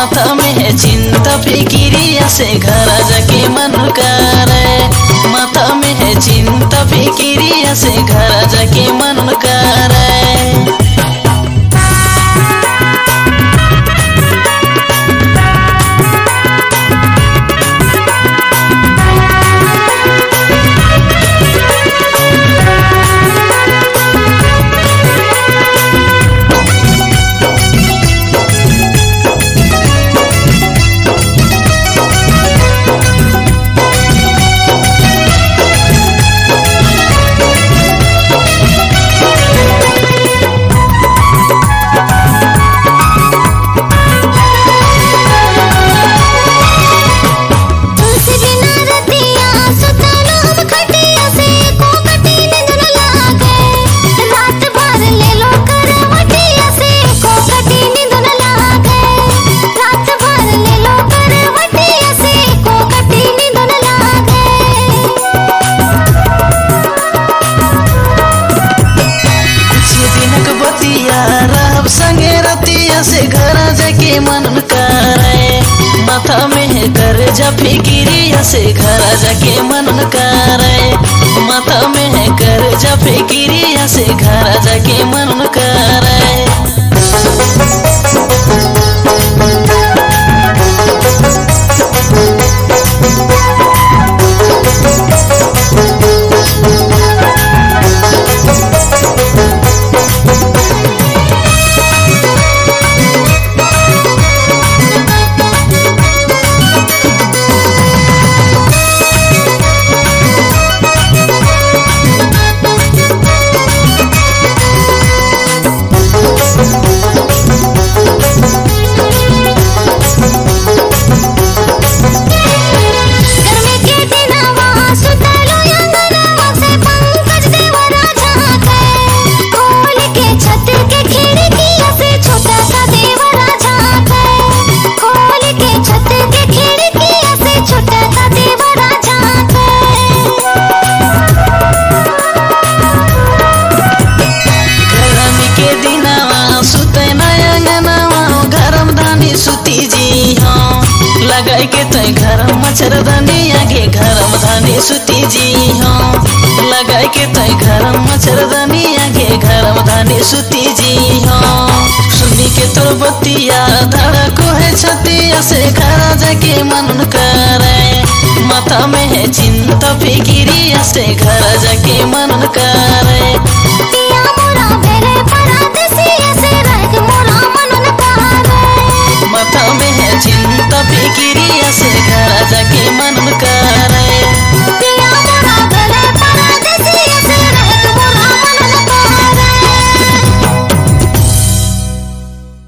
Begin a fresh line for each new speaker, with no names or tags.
माथा में है चिंता फिकिरिया से घर जाके मन करे माथा में है चिंता फिकिरिया से घर जाके मन करे
तुलसी बिना रतिया सुतलो हम खटिया से को कटी नींद न लागे रात भर ले लो करवटिया से को कटी नींद न लागे रात भर ले लो करवटिया से को कटी नींद न लागे
कुछ दिनक बतिया रहब संगे रतिया से घर जाके मन करे माथा में है कर जा फिकिरिया से घर जाके मन करे माथा में है कर जा फिकिरिया से घर जाके मन करे
गर्मी के दिनवा सुतलो अंगनवा से पंकज देवरा झांके खोल के छत के खिड़किया से छोटा सा देवरा झांके खोल के छत के खिड़किया से छोटा सा देवरा झांके
गरमी के दिनवा सुते नयंगनवा गरम धानी सुती जी हाँ लगाई के तय गरम मच्छरदानी आगे गरम धानी सुती जी हाँ लगाई के तय गरम मच्छरदानी आगे गरम धानी सुती जी हाँ सुनी के तोर बतिया धड़को है छतिया से घर जाके मन करे माथा में है चिंता फिकिरिया से घर जाके मन करे
पिया मोरा बेरे परदेसिया से रह के मोरा मनन करे
माथा में है चिंता फिकिरिया से घर जाके मन कर